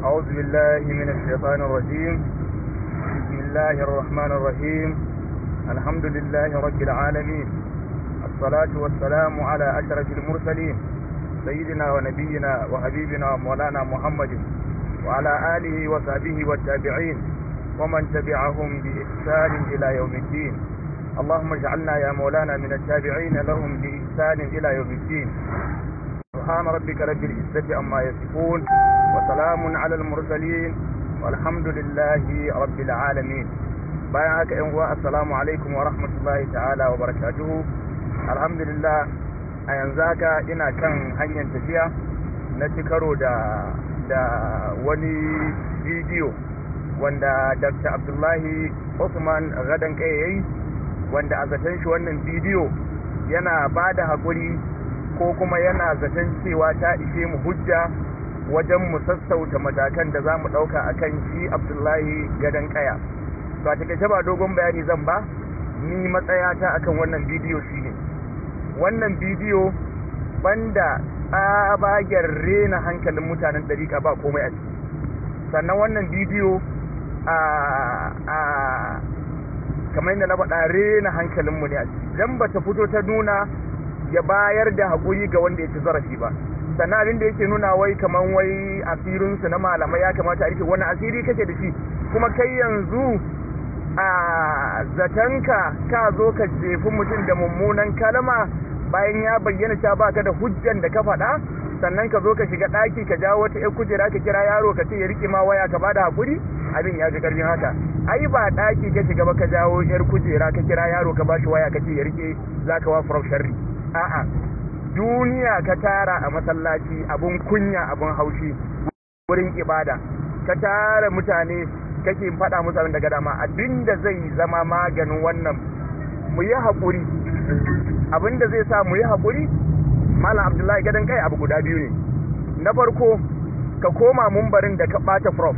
أعوذ بالله من الشيطان الرجيم بسم الله الرحمن الرحيم الحمد لله رب العالمين الصلاة والسلام على أشرف المرسلين سيدنا ونبينا وحبيبنا ومولانا محمد وعلى آله وصحبه والتابعين ومن تبعهم بإحسان إلى يوم الدين اللهم اجعلنا يا مولانا من التابعين لهم بإحسان إلى يوم الدين سبحان ربك رب العزة عما يصفون وسلام على المرسلين والحمد لله رب العالمين bayan haka yan uwa assalamu alaikum wa rahmatullahi ta'ala wa barakatuhu alhamdulillah a yanzu haka ina kan hanyar tafiya na ci karo da da wani bidiyo wanda dr abdullahi usman gadan kai yayi wanda a zaton shi wannan bidiyo yana ba da haƙuri ko kuma yana zaton cewa ta ishe mu hujja wajen mu sassauta matakan da za mu ɗauka a kan shi abdullahi gadon kaya to a takaice ba dogon bayani zan ba ni matsayata akan wannan bidiyo shine wannan bidiyo banda tsabagen rena hankalin mutanen dariƙa ba komai a ciki sannan wannan bidiyo a kamar yadda na faɗa rena hankalinmu ne a ciki idan ba ta fito ta nuna ya bayar da haƙuri ga wanda ya ci zarafi ba sannan abin da yake nuna wai kamar wai asirinsu na malamai ya kamata a rike wani asiri kake da shi kuma kai yanzu a zatanka ka zo ka jefi mutum da mummunan kalma bayan ya bayyana ta baka da hujjan da ka faɗa sannan ka zo ka shiga ɗaki ka jawo wata ƴar kujera ka kira yaro ka ce ya rike ma waya ka bada haƙuri abin ya fi ƙarfin haka ai ba ɗaki ka shiga ba ka jawo ƴar kujera ka kira yaro ka bashi waya ka ce ya rike za ka wa farau sharri a'a duniya ka tara a masallaci abun kunya abun haushi wurin ibada ka tara mutane kake faɗa musu abin daga dama abinda zai zama maganin wannan mu yi haƙuri abinda zai sa mu yi haƙuri malam abdullahi gadon kai abu guda biyu ne na farko ka koma mumbarin da ka ɓata prof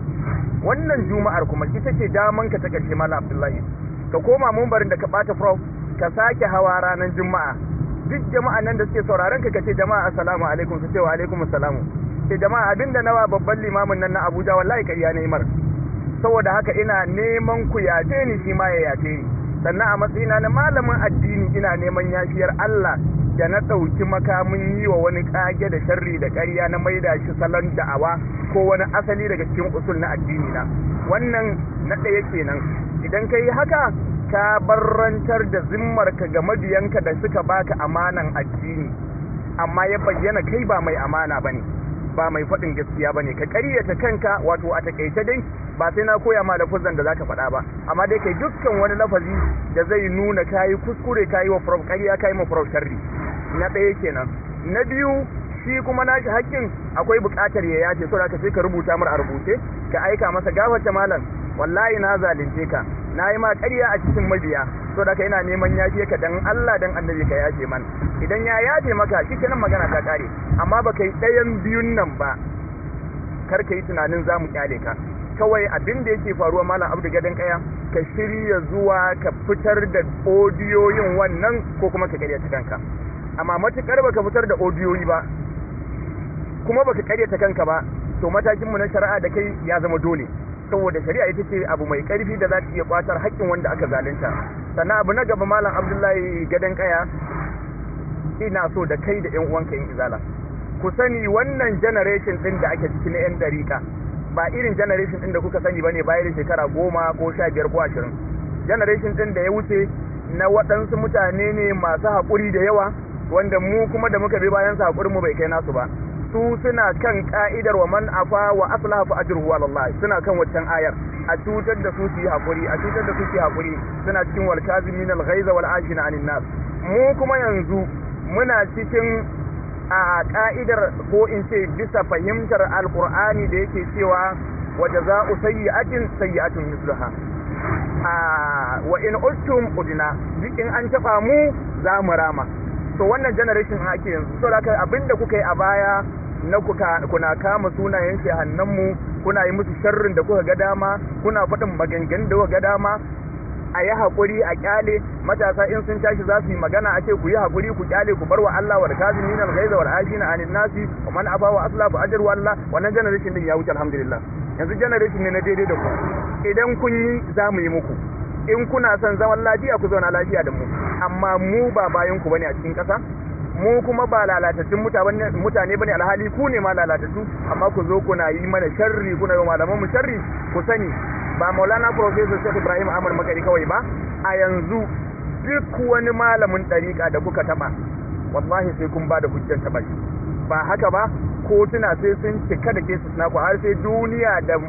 wannan juma'ar kuma ita ce daman ka ta ƙarshe malam abdullahi ka koma mumbarin da ka ɓata prof ka sake hawa ranar juma'a duk jama'a nan da suke sauraron ka kace jama'a assalamu alaikum su ce wa alaikum assalamu ce jama'a abinda nawa babban limamin nan na Abuja wallahi kariya ne mar saboda haka ina neman ku yace ni shi ma ya yace ni sannan a matsayina na malamin addini ina neman yafiyar Allah da na ɗauki makamin yi wa wani ƙage da sharri da ƙarya na maida shi salon da'awa ko wani asali daga cikin usul na addini na wannan na ɗaya kenan idan ka yi haka ka barrantar da zimmarka ga mabiyanka da suka baka amanan addini amma ya bayyana kai ba mai amana bane ba mai faɗin gaskiya bane ka ƙaryata kanka wato a takaice dai ba sai na koya ma lafazan da zaka faɗa ba amma dai kai dukkan wani lafazi da zai nuna kayi kuskure kayi wa prof ƙarya kayi ma prof sharri na ɗaya kenan na biyu shi kuma nashi hakkin akwai buƙatar ya yace so da ka sai ka rubuta mar a rubuce ka aika masa gafarta malam wallahi na zalunce ka na yi ma ƙarya a cikin mabiya so da ka ina neman yafe ka dan Allah dan annabi ka yafe man idan ya yafe maka shi kenan magana ta kare amma ba kai ɗayan biyun nan ba kar ka yi tunanin za mu kyale ka kawai abin da yake faruwa malam abdu gadon kaya ka shirya zuwa ka fitar da odiyoyin wannan ko kuma ka ƙaryata kanka amma matukar baka fitar da odiyoyi ba kuma baka ƙaryata kanka ba to matakinmu na shari'a da kai ya zama dole saboda shari'a ita ce abu mai karfi da za ta iya kwatar haƙƙin wanda aka zalunta sannan abu na gaba malam abdullahi gadon kaya ina so da kai da yan uwanka yin izala ku sani wannan generation din da ake ciki na yan dariƙa ba irin generation din da kuka sani bane bayan shekara goma ko sha biyar ko ashirin generation din da ya wuce na waɗansu mutane ne masu haƙuri da yawa wanda mu kuma da muka bi bayan su haƙurin mu bai kai nasu ba su suna kan ka'idar wa man afa wa aslaha fa ajruhu ala Allah suna kan waccan ayar a cutar da su su yi hakuri a cutar da su su yi hakuri suna cikin wal kazimin al ghaiza wal ashina anin nas mu kuma yanzu muna cikin a ka'idar ko in ce bisa fahimtar alqur'ani da yake cewa wa jaza'u sayyi'atin sayyi'atun mislaha a wa in ustum udina duk in an taba mu za mu rama to wannan generation ake yanzu so da abinda kuka yi a baya na kuna kama sunayen shehannanmu kuna yi musu sharrin da kuka ga dama kuna faɗin maganganun da kuka ga dama a yi haƙuri a kyale matasa in sun tashi za su yi magana a ce ku yi haƙuri ku kyale ku bar wa Allah wal kazimin al ghaiza wal ajina anin nasi wa man afa wa asla fa ajru Allah wannan generation din ya wuce alhamdulillah yanzu generation ne na daidai da ku idan kun yi za mu yi muku in kuna son zaman lafiya ku zauna lafiya da mu amma mu ba bayan ku bane a cikin ƙasa mu kuma ba lalatattun mutane bane alhali ku ne ma lalatattu amma ku zo kuna yi mana sharri kuna yi malaman mu sharri ku sani ba maulana professor Sheikh Ibrahim Ahmad Makari kawai ba a yanzu duk wani malamin ɗariƙa da kuka taɓa wallahi sai kun ba da hujjar taɓa shi ba haka ba kotuna sai sun cika da kesu naku har sai duniya da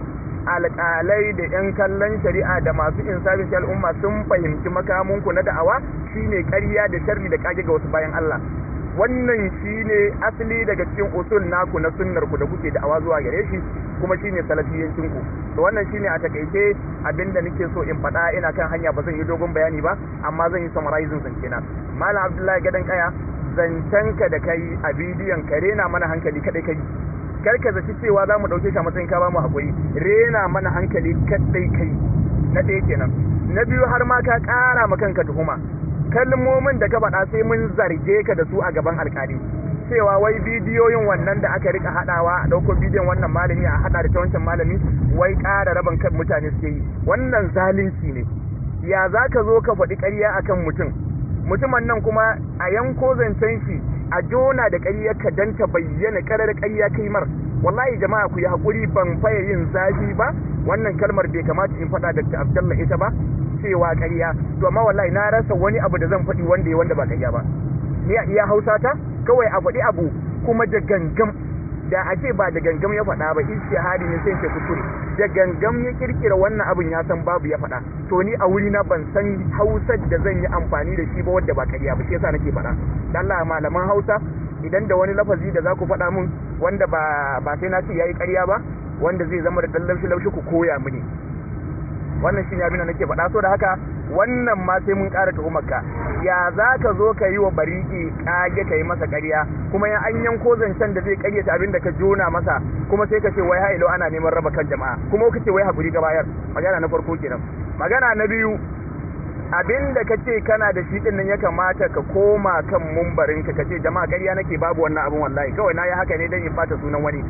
alƙalai da 'yan kallon shari'a da masu insafin al'umma sun fahimci makamunku na da'awa shine ƙarya da sharri da kage ga wasu bayan Allah wannan shine asali daga cikin usul naku na sunnar ku da kuke da'awa zuwa gare shi kuma shine salafiyancin ku to wannan shine a takaice abinda nake so in faɗa ina kan hanya ba zan yi dogon bayani ba amma zan yi summarizing zance na malam abdullahi gadan kaya zancenka da kai a bidiyon ka rena mana hankali kadai kai kar ka zaci cewa za mu ɗauke shi a matsayin ka ba mu haƙuri rena mana hankali kadai kai na ɗaya kenan na biyu har ma ka ƙara ma kanka tuhuma kalmomin da ka faɗa sai mun zarge ka da su a gaban alƙali cewa wai bidiyoyin wannan da aka rika haɗawa a ɗauko bidiyon wannan malami a haɗa da ta wancan malami wai ƙara raban kan mutane suke yi wannan zalunci ne ya za ka zo ka faɗi ƙarya akan mutum mutumin nan kuma a yanko zancen shi a jona da ƙarya ka dan ta bayyana ƙarar ƙarya kai mar wallahi jama'a ku yi haƙuri ban faye yin zafi ba wannan kalmar bai kamata in faɗa da Abdullah ita ba cewa ƙarya to amma wallahi na rasa wani abu da zan faɗi wanda ya wanda ba ƙarya ba ni a iya Hausa ta kawai a faɗi abu kuma da gangam da a ce ba da gangam ya faɗa ba hari ne sai ce kuskure da gangam ya kirkira wannan abin ya san babu ya faɗa to ni a wuri na ban san Hausar da zan yi amfani da shi ba wadda ba ƙarya ba shi yasa nake faɗa dan Allah malaman Hausa idan da wani lafazi da za ku faɗa mun wanda ba ba sai na ce yayi ƙarya ba wanda zai zama da dan laushi laushi ku koya mini wannan shine abin da nake faɗa so da haka wannan ma sai mun ƙara tuhumarka ya za ka zo ka yi wa bariki ƙage ka yi masa ƙarya kuma ya an yanko zancen da zai ƙaryata abin da ka jona masa kuma sai ka ce wai hailo ana neman raba kan jama'a kuma ka ce wai haƙuri ka bayar magana na farko kenan magana na biyu abin da ka ce kana da shi ɗin nan ya kamata ka koma kan mumbarinka ka ce jama'a ƙarya nake babu wannan abin wallahi kawai na yi haka ne don in fata sunan wani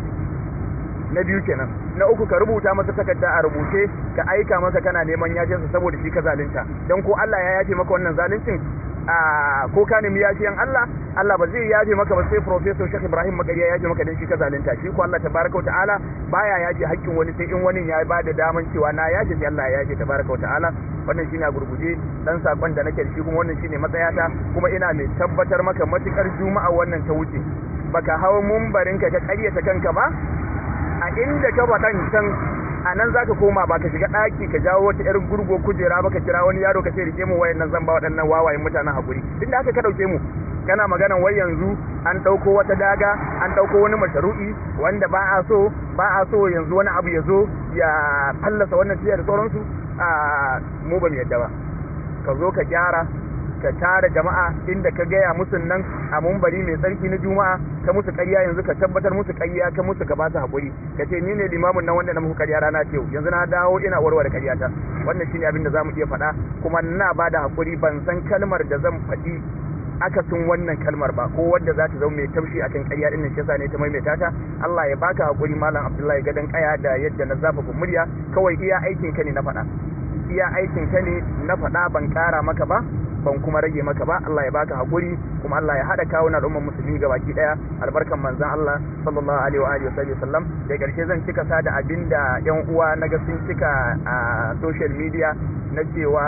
na biyu kenan na uku ka rubuta masa takarda a rubuce ka aika masa kana neman yajinsa saboda shi ka zalunta don ko Allah ya yafe maka wannan zaluncin a ko ka nemi yafiyan Allah Allah ba zai yafe maka ba sai professor Sheikh Ibrahim Magariya ya yafe maka dan shi ka zalunta shi ko Allah tabaraka wa ta'ala baya yafe haƙƙin wani sai in wani ya ba da daman cewa na yafe sai Allah ya yafe tabaraka wa ta'ala wannan shine a gurguje dan sakon da nake da shi kuma wannan shine matsayata kuma ina mai tabbatar maka matukar juma'a wannan ta wuce baka hawo mumbarin ka ka ƙaryata kanka ba a inda ka faɗan can a nan za ka koma ba ka shiga ɗaki ka jawo wata 'yar gurgo kujera ba ka kira wani yaro ka ce rike mu wayan nan zan ba waɗannan wawayen mutanen hakuri inda aka ka ɗauke mu kana magana wai yanzu an ɗauko wata daga an ɗauko wani masharu'i wanda ba a so ba a so yanzu wani abu ya zo ya fallasa wannan tiya da sauransu a mu ba mu yadda ba ka zo ka gyara ka tara jama'a inda ka gaya musu nan a mumbari mai tsarki na juma'a ka musu ƙarya yanzu ka tabbatar musu ƙarya ka musu ka ba su haƙuri ka ce ni ne limamin nan wanda na muku ƙarya rana ce yanzu na dawo ina warware ƙarya ta wannan shine abin da zamu iya faɗa kuma ina ba da haƙuri ban san kalmar da zan faɗi akasin wannan kalmar ba ko wadda za ta zama mai taushi akan ƙarya din nan shi ne ta maimaita ta Allah ya baka haƙuri malam Abdullahi gadan ƙaya da yadda na zafa murya kawai iya aikin ka ne na faɗa iya aikin ka ne na faɗa ban ƙara maka ba ban kuma rage maka ba Allah ya baka hakuri kuma Allah ya hada kawo al'ummar musulmi ga baki daya albarkan manzon Allah sallallahu alaihi wa alihi wa sallam da karshe zan cika sa da abinda yan uwa naga sun cika a social media na cewa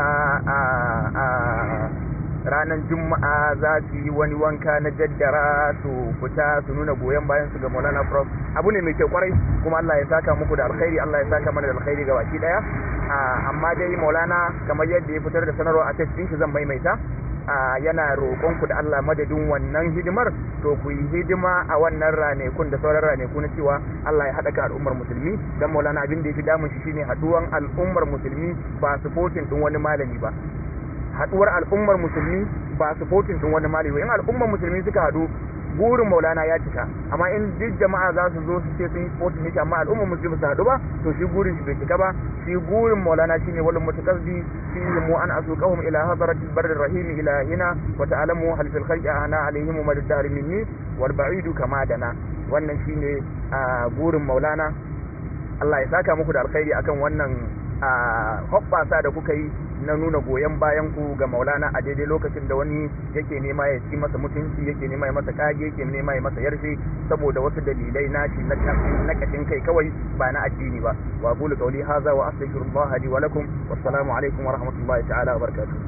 a ranar juma'a za su yi wani wanka na jaddara su fita su nuna goyon bayan su ga maulana prof abu ne mai kyau kwarai kuma Allah ya saka muku da alkhairi Allah ya saka mana da alkhairi ga baki daya amma dai maulana kamar yadda ya fitar da sanarwa a text shi zan maimaita yana roƙon ku da Allah madadin wannan hidimar to ku yi hidima a wannan ranekun da sauran raneku na cewa Allah ya haɗa ka al'ummar musulmi dan maulana abin da ya fi damun shi shine haɗuwan al'ummar musulmi ba supporting din wani malami ba haduwar al'ummar musulmi ba supporting din wani malami in al'ummar musulmi suka hadu burin maulana ya cika amma in duk jama'a za su zo su ce sun yi sportin shi amma al'ummar musulmi su haɗu ba to shi burin shi bai cika ba shi burin maulana shine wal mutakazzi fi mu an asuqahum ila hadratil barri rahim ila hina wa ta'lamu hal fil khalqi ana alaihim madad dahr minni wal ba'idu kama dana wannan shine burin maulana Allah ya saka muku da alkhairi akan wannan hoɓɓasa da kuka yi na nuna goyon bayan ku ga maulana a daidai lokacin da wani yake nema ya ci masa mutunci yake nema ya masa kage yake nema ya masa yarshe saboda wasu dalilai nashi na kashin kai kawai ba na addini ba wa qulu qawli hadha wa astaghfirullah li wa lakum wassalamu alaikum wa rahmatullahi ta'ala wa barakatuh